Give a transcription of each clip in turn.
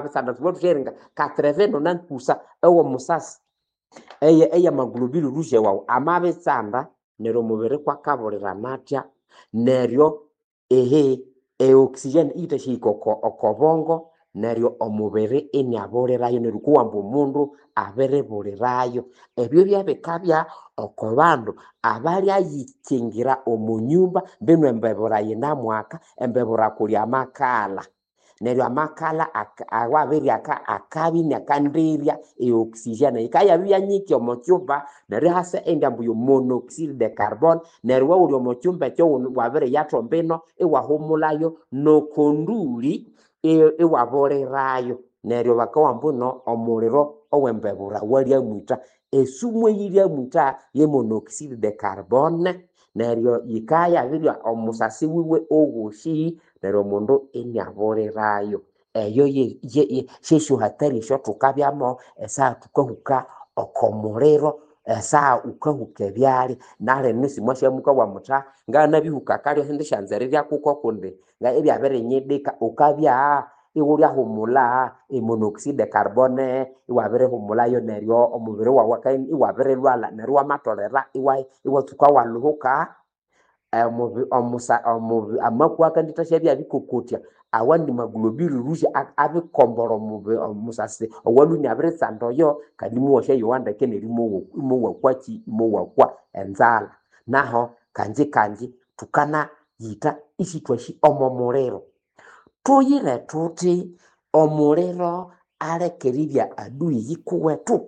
bisanda sibothutheringa katreveno nankusa ewo musasi eye eye magulubili luje wawu amabitsanda neryo omubiri kwakabulira natya neryo ehe eoxygen iyithashihika oko okobongo neryo omubiri iniabulirayo neryo kuwamba omundu abiribulirayo ebyo byabikabya oko bandu abalyayikingira omu nyumba mbinu embebura yinamwaka embebura kuli amakala neryo amakala aka- awabiryaka akabi inakandirya eoxygen yikayabya yanyiki omu kyumba neryo hasa endyambu yomonoxide de carbon neryo wawuli omu kyumba ekyo wunu- wabiriyathomba ino iwahumulayo nokonduli i- iwabulirayo neryo bakawamba ino omuliro owembebura walyamwitha esumu eyiryamwitha ye monoxide de carbone neryo yikayabirya omusasi wiwe owosi neryo omundu iniabulirayo eyo ye- ye- ye- syesyo hatari esyo thukabyamu esaha thukahuka oko muliro esaha wukahuka ebyalya nalino simwasyamukawa mutha nganabihuka kalya sindi syanza erirya kuko kundi nga ibyabirinyidika wukabya iwulyahumula emonoxide carbone iwabirihumulayo neryo omubiri wawu aka- iwabirilwala neryo wamatolera iwa- iwatsuka walhuhuka omubi- omusa- omubi- amakwa akandithasya byabikokotya awandi maglobuli lhusi a- abikombora omubi- omusasi owalhwe iniabiritsanda oyo kandi imuwasyayowa ndeke neryo imowa- imowakwaki imowakwa enzala naho kanji kanji thukanayitha isithwasi omo muliro thuyire thuthi omuliro aleke eribya adui yikuwethu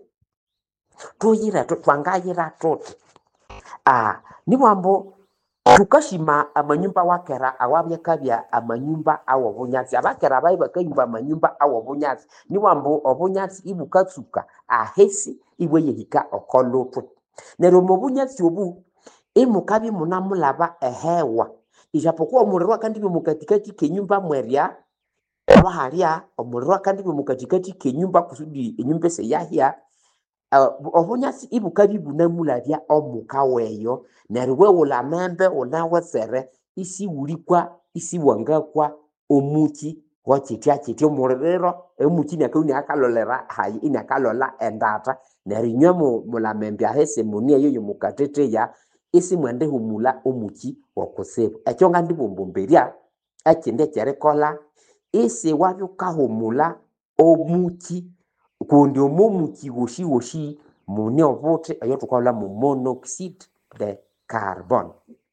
thuyire thuthi twangayira thuthi ah nibwambu thukashima amanyumba wakera awabyakabya amanyumba awobunyatsi abakera bayi bakayimba amanyumba awobunyatsi niwambu obunyatsi ibukatsuka ahisi ibweyehika okolhuthwe neryo omu bunyatsi obu imukabya imunamulaba ehewa ijapokuwa omuliro akandibya omukatikati kenyumba mwerya lwahalya omuliro akandibya omukatikati kenyumba kusudi enyumba esiyahya Uh, obunyatsi ibukabya ibunamulabya omuka weyo neryo weghulha membe wunawitsire isiwulikwa isiwangakwa omuki wakyithya kyithya omuliro omuki iniakabya iniakalolera hayi iniakalolha endatha neryo inywe mu- mulamembe ahisi muni eyo yomukathetheya isimwendihumulha omuki wokutsibu ekyo ngandibombombirya ekindi ekyerikolha isiwabya wukahumulha omuki kundi omo muki wosi wosi mune obuthi eyo thukalhwa mu monoxide de carbon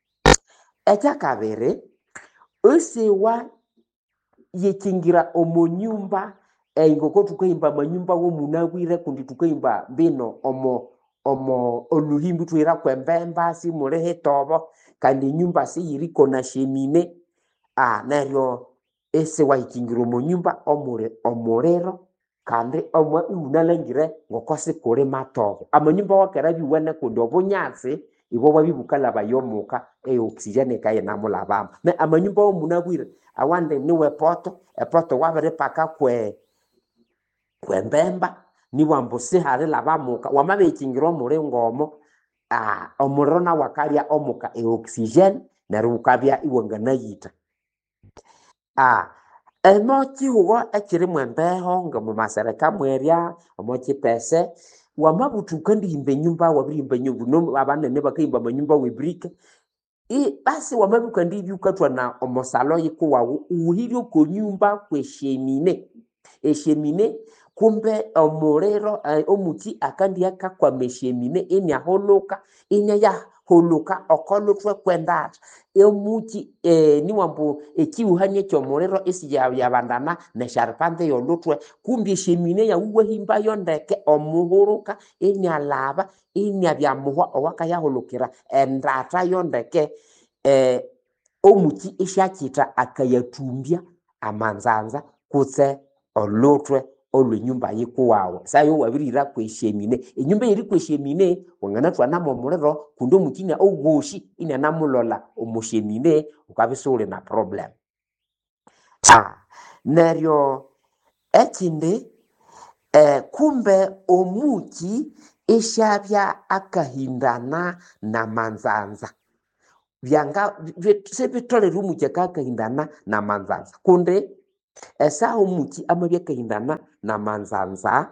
ekyakabiri isiwa yikingira omu nyumba eh, ngoko thukahimba amanyumba womunabwire kundi thukahimba mbino omo omo olhuhimbi ithwihiraku embemba simuli hitobo kandi enyumba siyiriko na shemine ah, neryo isiwayikingira omu nyumba omuli omuliro kandi omwa imunalhangire ngoko sikuli matobo amanyumba wakera biwene kundi obunyatsi ibwo bwabya bukalhabaya omuka eoxygen yikayinamulhabamu me amanyumba womunabwire awandi niwe poto epoto wabiripaka kwe kwembemba nibwambu sihalilhaba muka wamabirikingira omuli ngomo ah, omuliro nawu akalya omuka eoxygen neryo wukabya iwanganayitha ah, emo kihugho ekirimu embeho ngomumasereka mwerya omo kipese wamabutha wukandihimba enyumba wabirihimba enyumba no abanene bakahimba amanyumba webrika i basi wamabya wukandibya wukathwana omusalo yikuwawu wuhirye oko nyumba kweshemine eshemine kumbe omuliro eh, omuki akandiya kakwama eshemine iniahulhuka iniayahulhuka okolhuthwe kwendatha omuki eh, niwambu ekihuhania ekyomuliro isiyabandana nesyaripanza eyolhuthwe kumbe eshemine yawu wahimbayo ndeke omuhuruka inialhaba iniabya muhwa owakayahulhukira endatha yo ndeke eh, omuki isyakyitha akayathumbya amanzanza kutse olhuthwe olwenyumba yikuwawu sayo wabirihira kweshemine enyumba eyiri kweshemine wanganathwanamu omuliro kundi omuki ina owosi inianamulholha omushemine wukabya isiwuli na problem ah, neryo ekindi eh, kumbe omuki isyabya akahindana namanzanza byanga bi- sibitholere omuki akakahindana namanzanza kundi esaha omuki amabya akahindana na manzanza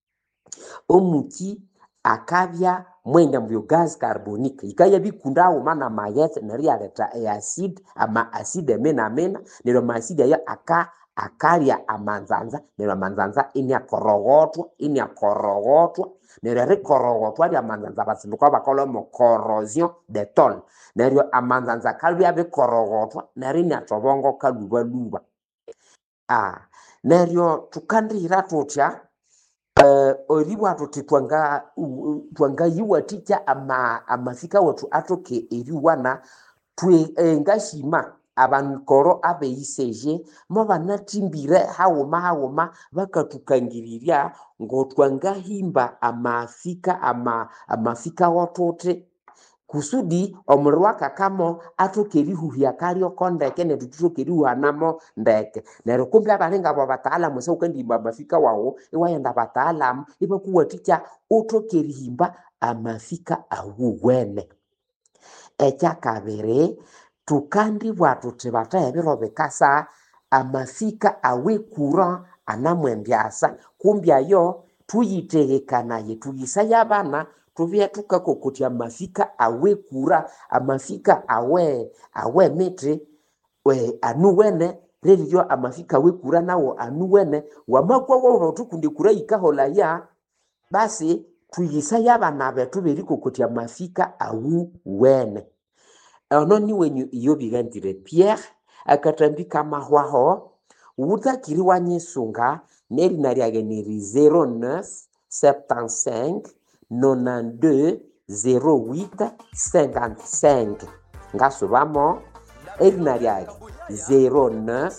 omuki akabya mwenda mu gas carbonique yikabya bikunda haghuma na maghetse neryo iyaletha eacid ama acid amenamena neryo amaacid ayo aka akalya amanzanza neryo amanzanza iniakoroghotwa iniakoroghotwa neryo erikoroghotwa lyamanzanza abatsindika bakalhwamu corrosion de tol neryo amanzanza akabya bikoroghotwa neryo iniathobongoka lhubalhuba ah neryo thukandihira thuthya eh, eribugha thuthi twanga u- u- twangayiwathikya ama amafika wethu athoke eriwana thwe eh, ngashima abankoro abeiseje mobanathimbire haghuma haghuma bakathukangirirya ngotwangahimba amafika ama amafika wothuthi kusudi omuliro wakakamo athoke erihuhya kalyoko ndeke nethu thuthoke erihuhanamo ndeke neryo kumbe abalinga abo bataalamu esa ukandihimba amafika wawu iwaghenda bataalamu ibakuwathikya uthoke erihimba amafika awuwene ekyakabiri thukandibugha thuthi batha ebiro bikasa amafika awekura anamwendyasa kumbe ayo thuyitheghekanaye thuyisaye abana thubye thukakokotya amafika awekura amafika awe awemithi we anuwene reriryo amafika awekura nawo anuwene wamakwa wobo thukundi kura yikaholaya basi thuyisaye abana bethu berikokotya amafika awuwene ono niwenyu iyo bighanzire pierre akathambi kamahwaho wuthakiri wanyisunga nerina lyage niri 09 75 92 08 55 ngasubamo erina lyage 09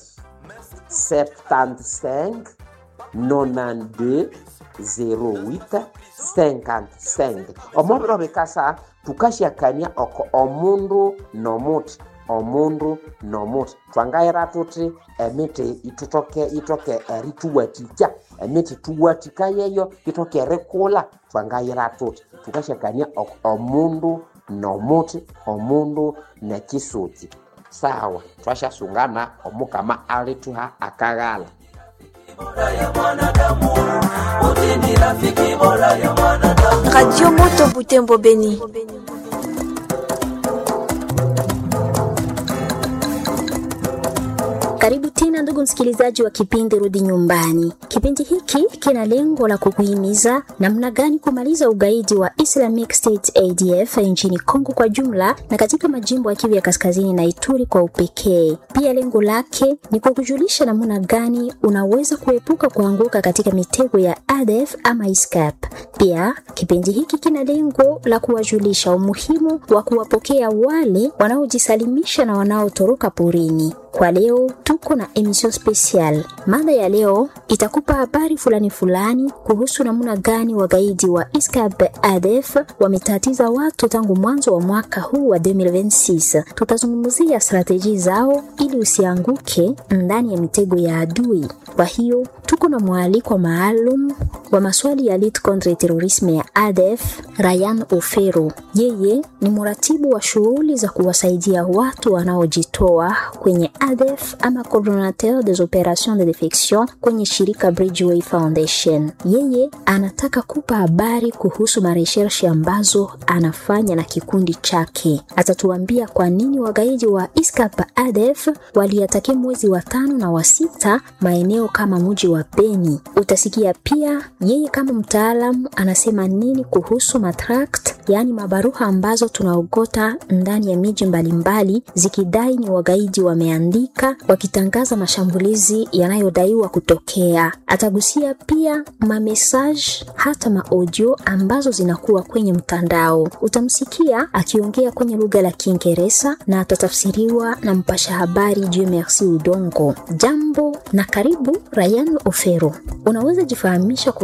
75 92 08 55 omobiro bikasa thukasyakania oko omundu nomuthi omundu nomuthi twangayira thuthi emithi ithutoke itoke erithuwathikya emithi thuwathikayeyo itoke erikula twangayira thuthi thukasyakania oko omundu nomuthi omundu nekisuki sawa twashyasungana omukama alithuha akaghala Radio Moto Butembo Beni. Karibu tena ndugu msikilizaji wa kipindi Rudi Nyumbani. Kipindi hiki kina lengo la kukuhimiza namna gani kumaliza ugaidi wa Islamic State ADF nchini Kongo kwa jumla na katika majimbo ya Kivu ya Kaskazini na Ituri kwa upekee. Pia lengo lake ni kukujulisha namna gani unaweza kuepuka kuanguka katika mitego ya ADF ama ISCAP. Pia kipindi hiki kina lengo la kuwajulisha umuhimu wa kuwapokea wale wanaojisalimisha na wanaotoroka porini. Kwa leo tuko na emission special. Mada ya leo itakupa habari fulani fulani kuhusu namna gani wagaidi wa ISCAP ADF wametatiza watu tangu mwanzo wa mwaka huu wa 2026. Tutazungumzia strateji zao ili usianguke ndani ya mitego ya adui. Kwa hiyo tuko na mwaliko maalum wa maswali ya Elite Contre Terrorisme ya ADF, Ryan Ofero. Yeye ni mratibu wa shughuli za kuwasaidia watu wanaojitoa kwenye ADF ama coordinateur des opérations de defection kwenye shirika Bridgeway Foundation. Yeye anataka kupa habari kuhusu mareshershi ambazo anafanya na kikundi chake. Atatuambia kwa nini wagaidi wa ISCAP ADF waliatakia mwezi wa tano na wa sita maeneo kama mji wa Beni. Utasikia pia yeye kama mtaalamu anasema nini kuhusu matract, yaani mabaruha ambazo tunaogota ndani ya miji mbalimbali zikidai ni wagaidi wameandika wakitangaza mashambulizi yanayodaiwa kutokea. Atagusia pia mamesaj hata maaudio ambazo zinakuwa kwenye mtandao. Utamsikia akiongea kwenye lugha la Kiingereza na atatafsiriwa na mpasha habari Dieu Merci Udongo. Jambo na karibu Ryan Ofero. Unaweza jifahamisha kwa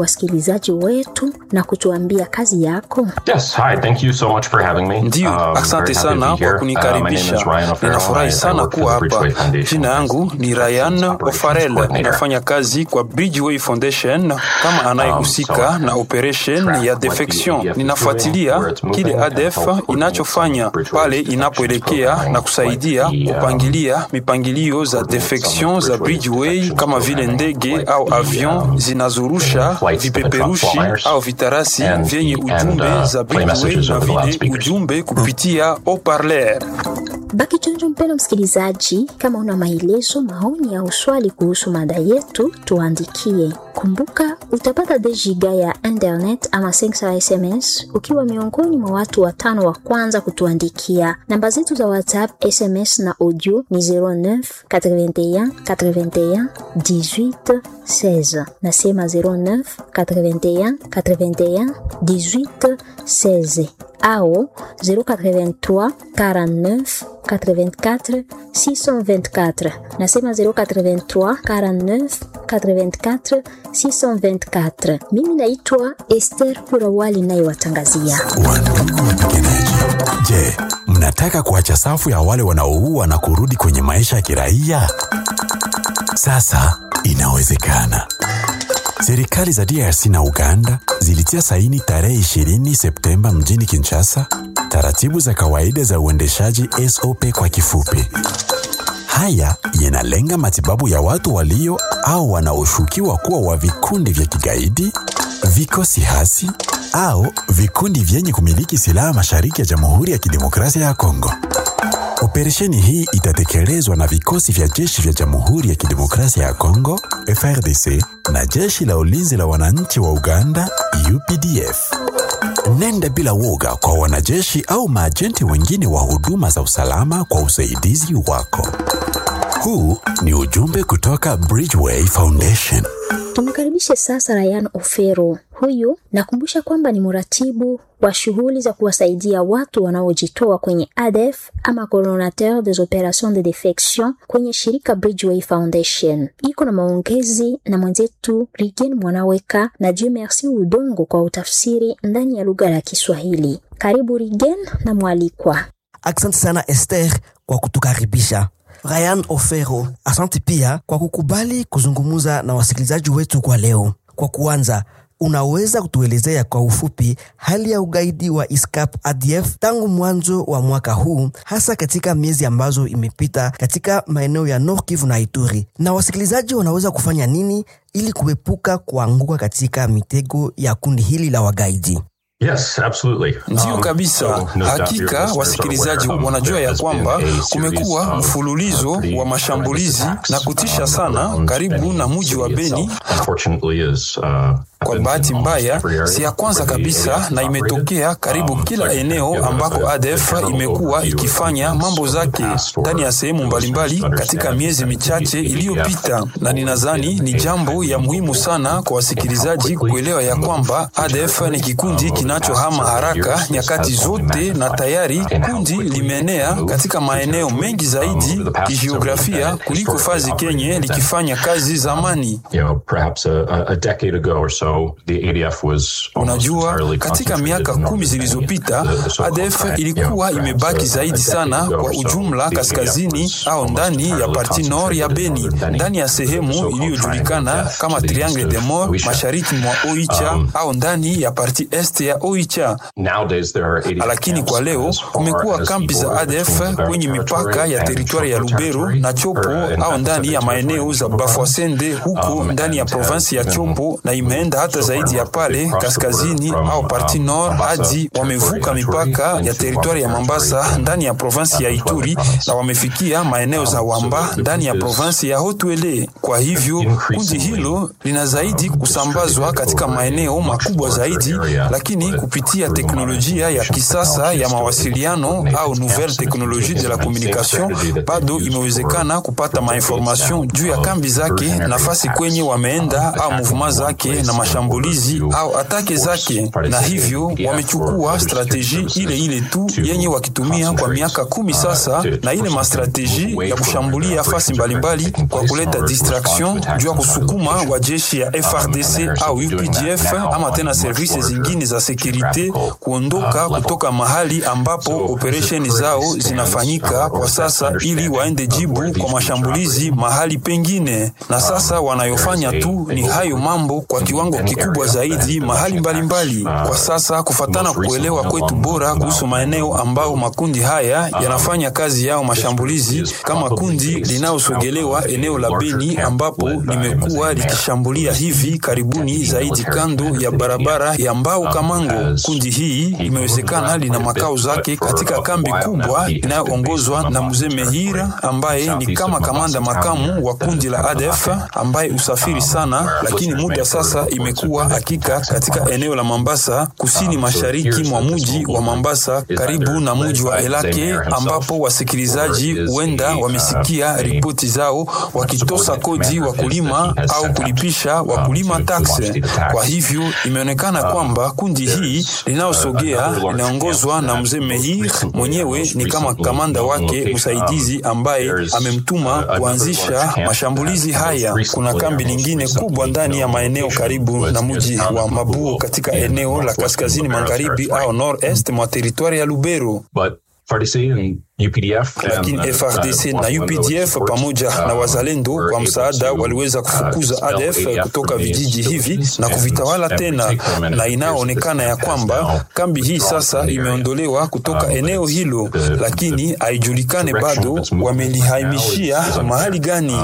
wasikilizaji wetu na kutuambia kazi yako? Yes, hi. Thank you so much for having me. Ndiyo, Um, asante very happy to sana be here. kwa Uh, my name kunikaribisha. is Ryan O'Farrell. Ninafurahi I- I sana work for kuwa the Bridgeway hapa. Foundation Jina as yangu a ni Ryan Operations O'Farrell, Coordinator. ninafanya kazi kwa Bridgeway Foundation kama anayehusika Um, so na operation track ya what the defection. ADF is Ninafuatilia doing, where it's moving, kile and ADF help coordinate inachofanya Bridgeway's pale defections inapoelekea programming, na kusaidia like the, um, kupangilia mipangilio za coordinate some defection of za Bridgeway's Bridgeway defections kama vile programming, ndege like au the, avion um, zinazorusha flights that the vipeperushi flyers au vitarasi and- vyenye and, ujumbe uh, za play Bridgeway messages na over the vile loudspeakers. ujumbe kupitia haut-parleur. Baki chonjo, mpendwa msikilizaji, kama una maelezo, maoni au swali kuhusu mada yetu, tuandikie. Kumbuka utapata 2 giga ya internet ama 500 SMS ukiwa miongoni mwa watu watano wa kwanza kutuandikia. Namba zetu za WhatsApp, SMS na audio ni 09 81 81 18 16. Nasema 09 81 81 18 16 au 083 49 84 624. Nasema 083 49 84 624. Mimi naitwa Esther Kurawali nayewatangazia. Wandugu wapiganaji, je, mnataka kuacha safu ya wale wanaoua na kurudi kwenye maisha ya kiraia? Sasa inawezekana. Serikali za DRC na Uganda zilitia saini tarehe 20 Septemba mjini Kinshasa taratibu za kawaida za uendeshaji SOP kwa kifupi. Haya yanalenga matibabu ya watu walio au wanaoshukiwa kuwa wa vikundi vya kigaidi, vikosi hasi au vikundi vyenye kumiliki silaha mashariki ya Jamhuri ya Kidemokrasia ya Kongo. Operesheni hii itatekelezwa na vikosi vya jeshi vya Jamhuri ya Kidemokrasia ya Kongo FRDC na jeshi la ulinzi la wananchi wa Uganda UPDF. Nenda bila woga kwa wanajeshi au maajenti wengine wa huduma za usalama kwa usaidizi wako. Huu ni ujumbe kutoka Bridgeway Foundation. Tumkaribishe sasa Ryan Ofero. Huyu nakumbusha kwamba ni mratibu wa shughuli za kuwasaidia watu wanaojitoa kwenye ADF ama coordinateur des opérations de defection kwenye shirika Bridgeway Foundation. Iko na maongezi na mwenzetu Rigen Mwanaweka na Dieu Merci Udongo kwa utafsiri ndani ya lugha la Kiswahili. Karibu Rigen na mwalikwa. Asante sana Esther kwa kutukaribisha. Ryan Ofero, asante pia kwa kukubali kuzungumza na wasikilizaji wetu kwa leo. Kwa kuanza, unaweza kutuelezea kwa ufupi hali ya ugaidi wa ISCAP ADF tangu mwanzo wa mwaka huu, hasa katika miezi ambazo imepita katika maeneo ya Nord Kivu na Ituri, na wasikilizaji wanaweza kufanya nini ili kuepuka kuanguka katika mitego ya kundi hili la wagaidi? Yes, absolutely. Ndiyo Um, kabisa. so no doubt your Hakika listeners are wasikilizaji aware, um, wanajua there ya has been kwamba a series kumekuwa of, mfululizo uh, pretty wa mashambulizi horrendous na attacks, kutisha um, sana around karibu Beni na mji wa city Beni. itself. Unfortunately is, uh, Kwa happens bahati in almost mbaya, every area si ya kwanza where the kabisa ADF na is imetokea operated. karibu Um, kila so I can eneo give a- ambako a- a ADF general imekuwa overview of ikifanya events mambo of the zake past or ndani ya sehemu those mbalimbali who katika understand miezi that michache the iliyopita, na ninadhani ni jambo ya muhimu sana kwa wasikilizaji kuelewa ya kwamba ADF ni kikundi kinachohama haraka nyakati zote, na tayari kundi limeenea katika maeneo mengi zaidi kijiografia kuliko fazi kenye likifanya kazi zamani. You know, perhaps a, a- a decade ago or so, the ADF was almost Unajua, entirely katika concentrated miaka in kumi northern zilizopita Kenya, the- the so-called ADF Red. ilikuwa You know, imebaki perhaps a- zaidi a sana decade ago kwa or so, ujumla the ADF kaskazini was au almost ndani ya entirely parti nord ya concentrated in Beni, northern Beni, ndani ya the sehemu so-called iliyojulikana Triangle of Death kama to the Triangle east de of Mort Oicha. mashariki mwa Oicha Um, au ndani ya parti est ya Oicha. Nowadays there are 80 Lakini kwa camps leo as far kumekuwa as kampi the za border ADF between the kwenye mipaka territory ya and teritwari ya Chopo Lubero territory, na Chopo or, uh, in au fact, ndani ya Pacific maeneo territory za in Chopo Bafwasende huko Um, ndani ya and provinsi ya has Chopo, been na imeenda hata so zaidi ya far pale they've crossed the border kaskazini from, au parti um, nord Mombasa hadi territory wamevuka ya Ituri mipaka ya into teritwari ya Wamba Mambasa territory ndani ya provinsi ya in Wamba Ituri province. na wamefikia maeneo za Um, so Wamba the ndani ya group is provinsi ya Haut-Uele. Kwa hivyo kundi increasingly, hilo lina zaidi um, kusambazwa distributed katika over a maeneo much makubwa larger zaidi, area, lakini but kupitia through teknolojia ya modernization kisasa ya technologies to mawasiliano coordinate au the nouvelle camps and technologie de la implement the same communication, strategy that they've bado used imewezekana for- kupata for decades mainformation now juu ya of kambi zake, diversionary nafasi attacks, kwenye um, wameenda au attacking mouvement one zake place na and mashambulizi au atake zake, na hivyo wamechukua strateji ile ile tu yenye wakitumia kwa miaka kumi sasa, na ile mastrateji ya kushambulia fasi mbalimbali kwa kuleta distraction juu ya kusukuma wa jeshi ya FRDC au UPDF ama tena servisi zingine za sekurite kuondoka kutoka mahali ambapo operesheni zao zinafanyika kwa sasa, ili waende jibu kwa mashambulizi mahali pengine. Na sasa wanayofanya tu ni hayo mambo kwa kiwango kikubwa zaidi mahali mbalimbali mbali. Kwa sasa kufatana kuelewa kwetu bora kuhusu maeneo ambao makundi haya yanafanya kazi yao mashambulizi, kama kundi linalosogelewa eneo la Beni ambapo limekuwa likishambulia hivi karibuni zaidi kando ya barabara ya Mbau Kamango. Kundi hii imewezekana lina makao zake katika kambi kubwa inayoongozwa na mzee Mehira ambaye ni kama kamanda makamu wa kundi la ADF ambaye usafiri sana, lakini muda sasa imekuwa hakika katika eneo la Mambasa, kusini mashariki mwa muji wa Mambasa, karibu na muji wa Elake, ambapo wasikilizaji huenda wamesikia ripoti zao wakitosa kodi wakulima au kulipisha wakulima takse. Kwa hivyo imeonekana kwamba kundi hii linalosogea linaongozwa na mzee Mehir mwenyewe ni kama kamanda wake msaidizi ambaye amemtuma kuanzisha mashambulizi haya. Kuna kambi lingine kubwa ndani ya maeneo karibu na mji wa Mabuo katika eneo la kaskazini magharibi au nord-est mwa teritwari ya Lubero. Lakini FRDC na UPDF pamoja na wazalendo wa msaada waliweza kufukuza ADF kutoka vijiji hivi na kuvitawala tena, na inaonekana ya kwamba kambi hii sasa imeondolewa kutoka eneo hilo, lakini haijulikane bado wamelihamishia mahali gani.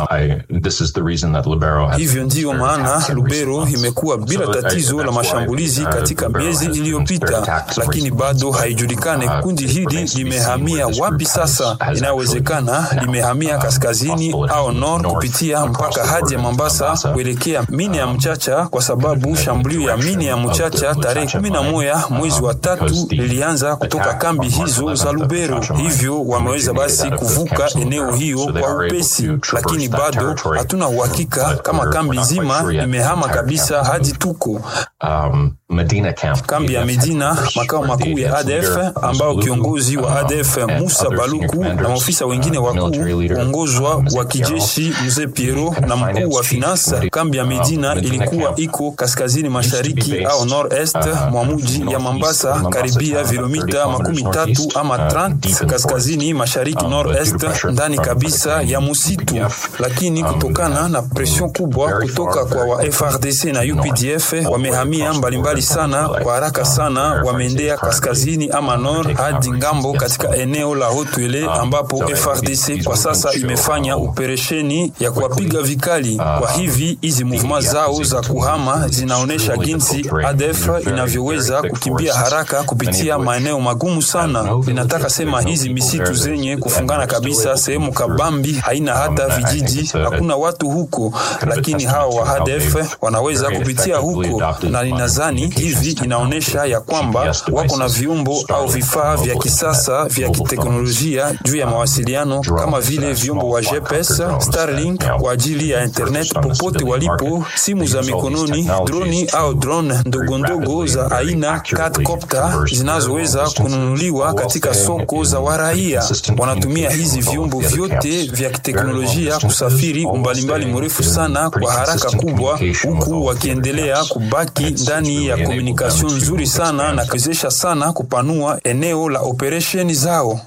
Hivyo ndiyo maana Lubero imekuwa bila tatizo la mashambulizi katika miezi iliyopita, lakini bado haijulikane kundi hili limehamia wapi sasa. Inawezekana limehamia kaskazini au nord kupitia mpaka hadi ya Mambasa kuelekea mine ya Mchacha, kwa sababu shambulio ya mine ya Mchacha tarehe kumi na moja mwezi wa tatu lilianza kutoka kambi hizo za Lubero. Hivyo wameweza basi kuvuka eneo hiyo kwa upesi, lakini bado hatuna uhakika kama kambi nzima imehama kabisa hadi tuko kambi ya Medina, makao makuu ya ADF, ambao kiongozi wa ADF Musa Baluku na maofisa wengine wakuu uongozwa wa kijeshi mzee Piero na mkuu wa finance. Kambi ya Medina ilikuwa iko kaskazini mashariki au nord-est mwa mji ya Mambasa, karibia vilomita makumi tatu ama 30 kaskazini mashariki nord-est, ndani kabisa ya musitu. Lakini kutokana na presion kubwa kutoka kwa wa FRDC na UPDF wamehamia mbalimbali sana kwa haraka sana, wameendea kaskazini ama nord hadi ngambo katika eneo la Hotwele ambapo FRDC kwa sasa imefanya operesheni ya kuwapiga vikali. Kwa hivi hizi movement zao za kuhama zinaonyesha jinsi ADF inavyoweza kukimbia haraka kupitia maeneo magumu sana. Ninataka sema hizi misitu zenye kufungana kabisa, sehemu kabambi, haina hata vijiji, hakuna watu huko, lakini hawa wa ADF wanaweza kupitia huko, na ninadhani hivi inaonyesha ya kwamba wako na viumbo au vifaa vya kisasa vya kiteknolojia juu ya mawasiliano kama vile vyombo wa GPS, Starlink kwa ajili ya internet popote walipo, simu za mikononi, droni au drone ndogo ndogo za aina quadcopter zinazoweza kununuliwa katika soko za waraia. Wanatumia hizi vyombo vyote vya kiteknolojia kusafiri umbalimbali mrefu sana kwa haraka kubwa, huku wakiendelea kubaki ndani ya komunikation nzuri sana na kuwezesha sana kupanua eneo la operesheni zao.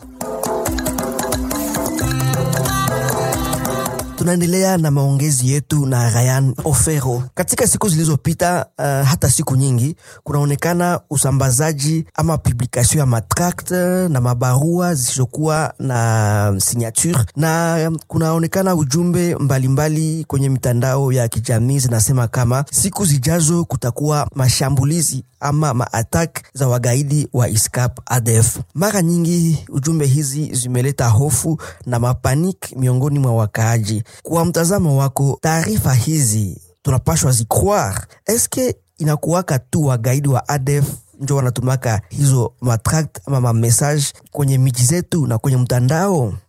Tunaendelea na maongezi yetu na Ryan Ofero. Katika siku zilizopita, uh, hata siku nyingi, kunaonekana usambazaji ama publikation ya matract na mabarua zisizokuwa na signature, na kunaonekana ujumbe mbalimbali mbali kwenye mitandao ya kijamii zinasema kama siku zijazo kutakuwa mashambulizi ama maatak za wagaidi wa ISCAP ADF. Mara nyingi ujumbe hizi zimeleta hofu na mapanik miongoni mwa wakaaji. Kwa mtazamo wako, taarifa hizi tunapashwa zicroire? Eske inakuwaka tu wagaidi wa ADF njo wanatumaka hizo matract ama mamessage kwenye miji zetu na kwenye mtandao?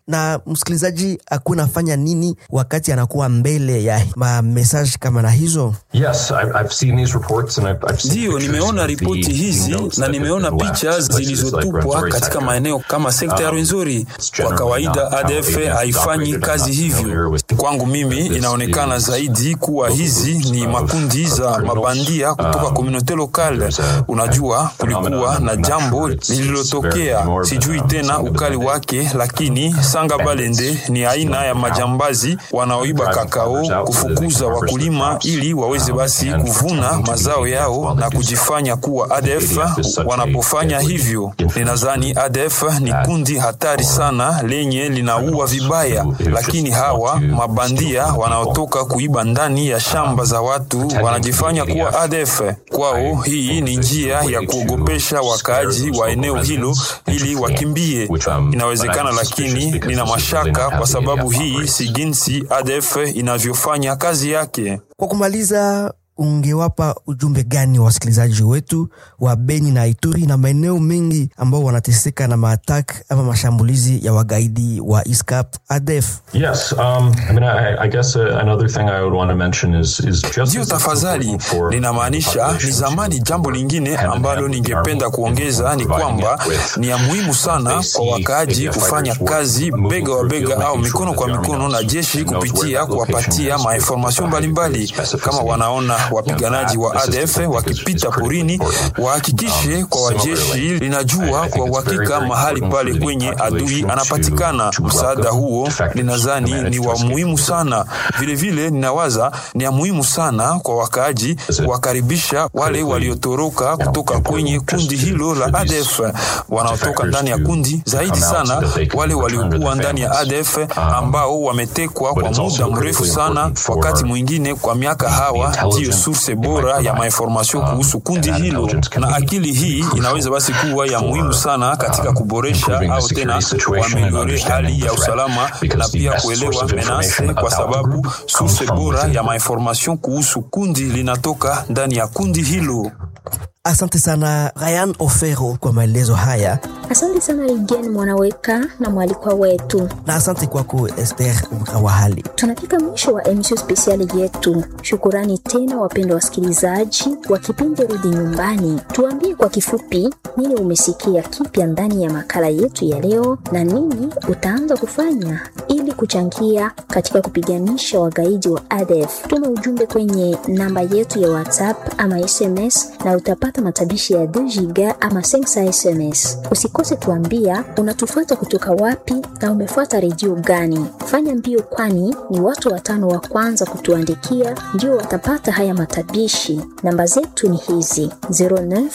na msikilizaji akuwa nafanya nini wakati anakuwa mbele ya mamesaji kama na hizo? Yes, I've, I've seen these reports and I've, I've seen Ndiyo, pictures nimeona of the ripoti hizi notes na that nimeona have been left, picha places like zilizotupwa Rwenzori katika sector. maeneo kama sekta ya Um, Rwenzori. it's Kwa generally kawaida not how ADF ADF haifanyi operated. I'm kazi not familiar hivyo. with Kwangu mimi this inaonekana is zaidi kuwa local hizi groups ni of- makundi of za criminals. mabandia kutoka Um, komunote lokale. there's a- Unajua, a kulikuwa phenomenon, na I'm not jambo sure it's- it's very lililotokea, morbid, sijui um, tena some of ukali the- wake, lakini Sanga Balende ni aina ya majambazi wanaoiba kakao, kufukuza wakulima ili waweze basi kuvuna mazao yao na kujifanya kuwa ADF. Wanapofanya hivyo, ninadhani ADF ni kundi hatari sana lenye linaua vibaya, lakini hawa mabandia wanaotoka kuiba ndani ya shamba za watu wanajifanya kuwa ADF. Kwao hii ni njia ya kuogopesha wakaaji wa eneo hilo ili wakimbie. Inawezekana, lakini nina mashaka kwa sababu hii si jinsi ADF inavyofanya kazi yake. Kwa kumaliza, ungewapa ujumbe gani wa wasikilizaji wetu wa Beni na Ituri na maeneo mengi ambao wanateseka na maatak ama mashambulizi ya wagaidi wa ISCAP ADF? Yes, um, I mean, I, I guess uh, another thing I would want to mention is is just Ndiyo, as it's tafadhali. important for Ninamaanisha ni populations zamani. to Jambo lingine hand in ambalo hand with the ningependa army kuongeza ni providing kwamba it with ni ya muhimu sana they kwa see wakaaji ADF kufanya fighters kazi moving bega wa through the bega field, au making sure mikono that kwa the army mikono na knows- jeshi knows where kupitia that location kuwapatia is, mainformasyon with a high mbalimbali. degree of Kama specificity. wanaona wapiganaji wa that is ADF something that is- wakipita is critically porini, important. wahakikishe Um, kwa wajeshi similarly, I- linajua I kwa think it's very, uhakika very mahali important pale for the kwenye adui population anapatikana. to- to Msaada welcome huo defectors ninadhani who manage ni to wa escape muhimu from sana. Vilevile ninawaza ni ya muhimu sana kwa wakaaji it kuwakaribisha wale critically, waliotoroka you know, kutoka kwenye important kundi just to- hilo la for these ADF wanaotoka defectors ndani ya to kundi, zaidi come out so sana that they can wale return to waliokuwa their ndani ya families. ADF ambao wametekwa but kwa it's also muda mrefu critically sana, important for wakati mwingine kwa miaka. Hawa intelligence ndiyo source they bora might ya provide. mainformasyon Um, kuhusu kundi and that hilo, intelligence can na be akili hii crucial inaweza basi kuwa ya for, muhimu sana katika um, kuboresha improving the au tena security situation and kuameliore understanding hali the ya threat, usalama because na the pia best source kuelewa of menase, information kwa about the sababu group comes source from bora within ya the mainformasyon kuhusu kundi linatoka ndani ya kundi hilo. Asante sana Ryan Ofero kwa maelezo haya, Asante sana Ligen Mwanaweka na mwalikwa wetu. na asante kwako Esther Mkawahali. Tunafika mwisho wa emisio spesiali yetu. Shukurani tena wapendwa wasikilizaji wa kipindi Rudi Nyumbani. Tuambie kwa kifupi nini umesikia kipya ndani ya makala yetu ya leo na nini utaanza kufanya ili kuchangia katika kupiganisha wagaidi wa ADF. Tuma ujumbe kwenye namba yetu ya WhatsApp ama SMS na utapata matabishi ya 2 giga ama 5 SMS. Usikose tuambia unatufuata kutoka wapi na umefuata redio gani. Fanya mbio, kwani ni watu watano wa kwanza kutuandikia ndio watapata haya matabishi. Namba zetu ni hizi 09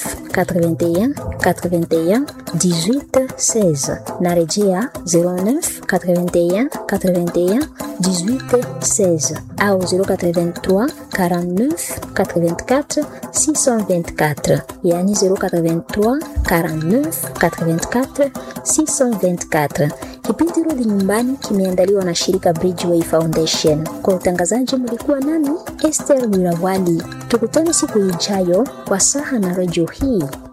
81 81 18 16. Narejea 09 81 81 18 16 au 083 49 84 624, yani 083 49 84 624. Kipindi Rudi Nyumbani kimeandaliwa na shirika Bridgeway Foundation. Kwa utangazaji mlikuwa nami Esther Wirawali. Tukutane siku ijayo kwa saha na redio hii.